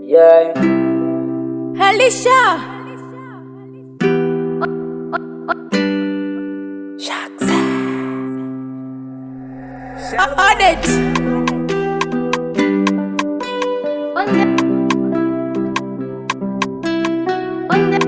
Yeah. Alicia. Audit. On the on the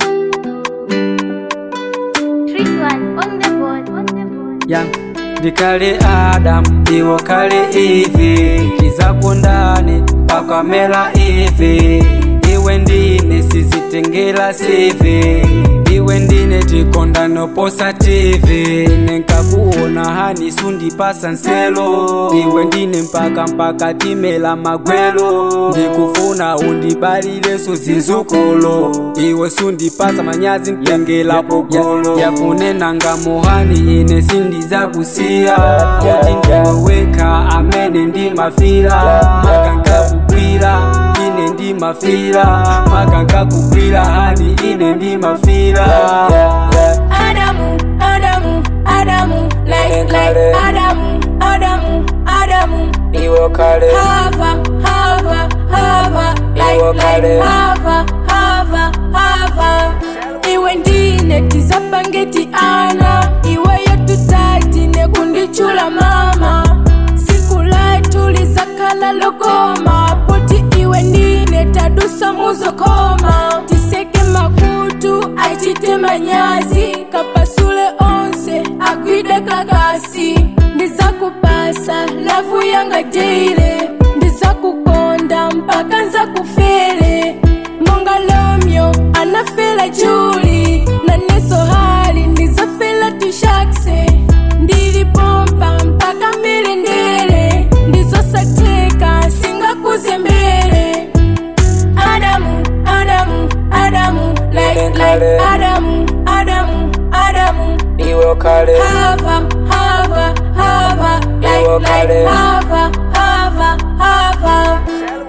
Chris one on the board on the board. Yeah. Ndikale Adam iwo kale Eve kizako ndani pakamela Eve iwe ndine sizitengela sivi iwe ndine tikondano posa TV nenkakuona hani sundipasa nselo iwe ndine mpaka mpaka timela magwelo ndikufuna undibalileso zizukulu iwe sundipasa manyazi ntengela pogolo yakunenanga muhani ine sindizakusiya kuti ndiweweka amene ndimafira makanga kugwira ine ndimafira makanga kugwira hani ine ndimafira Adamu, Adamu, Adamu, like, like Adamu, Adamu, Adamu. iwo kale Hava, Hava, Hava, like, Iwo like kale. Hava, Hava, Hava. Iwe ndine tisapangeti ana iweyo tutati nekundichula mama siku latu lizakhala lokoma poti iwe ndine tadusa muzokoma tiseke makutu achite manyazi kapasule onse agwide kakasi ndizakupasa lavu yanga deile ndizakukonda mpaka nzakufele monga lomyo anafela juli na neso hali ndizafela tushakse ndilipompa mpaka milendele ndizosateka singakuzembele adamu adamu adamu like, like adamu adamu adamu iwo kale hava hava hava like, Iwo like kale. hava hava hava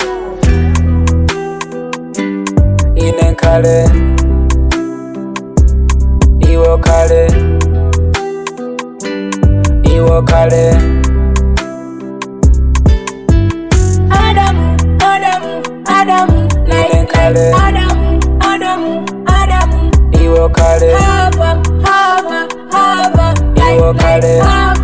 ine kale iwo kale iwo kale Adamu, Adamu, Adamu, like, like kale. Adamu, Adamu, Adamu. iwo kale Hava, Hava, Hava, like, Iwo like kale. Hava,